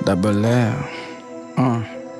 double L. Uh.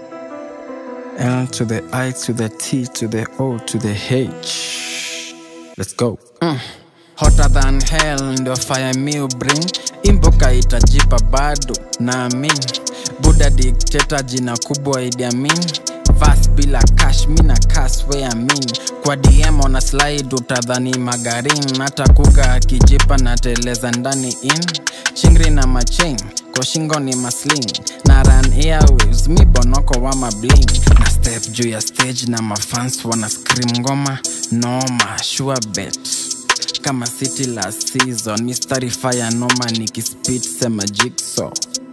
L to the I to the T to the O to the H. Let's go. Mm. Hotter than hell ndio fire mi bring imboka itajipa bado naamin buda dikteta jina kubwa Idi Amin Fast bila cash mina cash we amin kwa DM ona slide utadhani magarin hata kuga akijipa na teleza ndani in chingri na machain kwa shingo ni masling na run airwaves mi bonoko wa mabling na step juu ya stage na mafans wana scream ngoma noma sure bet kama city last season mistari fire noma nikispit sema jigsaw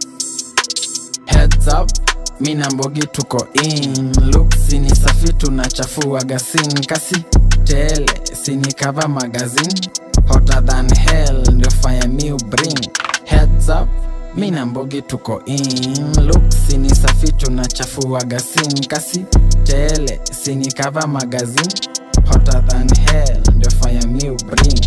heads up mi na mbogi tuko in look sini safi tunachafua gasin kasi tele sini cover magazine hotter than hell ndio fire mi bring heads up mi na mbogi tuko in look sini safi tunachafua gasin kasi tele sini cover magazine hotter than hell ndio fire mi bring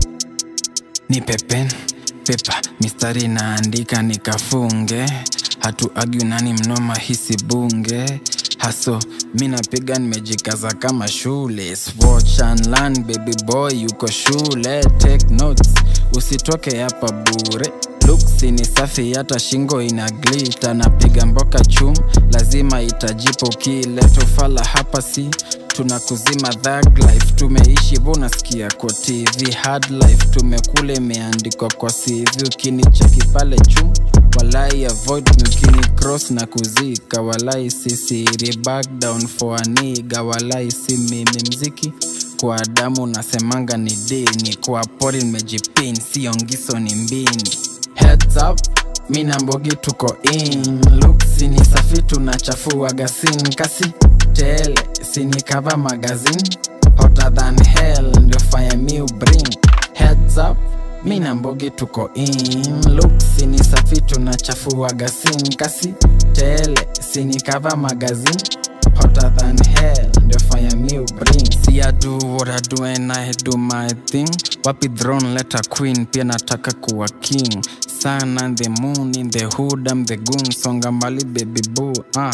ni pepen pepa mistari naandika nikafunge hatu argue nani mnoma hisi bunge haso mi napiga nimejikaza kama shule watch and learn baby boy yuko shule take notes usitoke hapa bure luksi ni safi hata shingo ina glita napiga mboka chum lazima itajipo kile tofala hapa si tunakuzima thug life tumeishi vonasikia kwa tv hard life tumekule imeandikwa kwa cv ukinicheki pale chum walai avoid mukini cross na kuzika walai sisiri back down for a nigga walai si mimi mziki kwa damu nasemanga ni dini kwa pori nimejipin siongiso ni mbini heads up mi na mbogi tuko in look sini safi tunachafua gasin kasi tele sini cover magazine hotter than hell ndio fire mi bring heads up mi na mbogi tuko in look sini safi tunachafua gasin kasi tele sini cover magazine hotter than hell ndio fire mi bring see I do what I do and I do my thing wapi throne let a queen pia nataka kuwa king sun and the moon in the hood I'm the goon songa mbali baby boo ah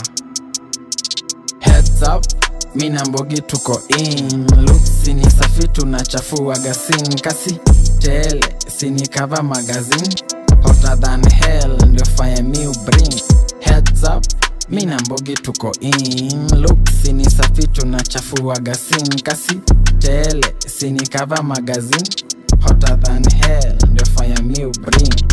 heads up mi na mbogi tuko in look sini safi tunachafua gasin kasi tele sini cover magazine hotter than hell ndio fire mi bring heads up mi na mbogi tuko in look sini safi tunachafua gasin kasi tele sini cover magazine hotter than hell ndio fire mi bring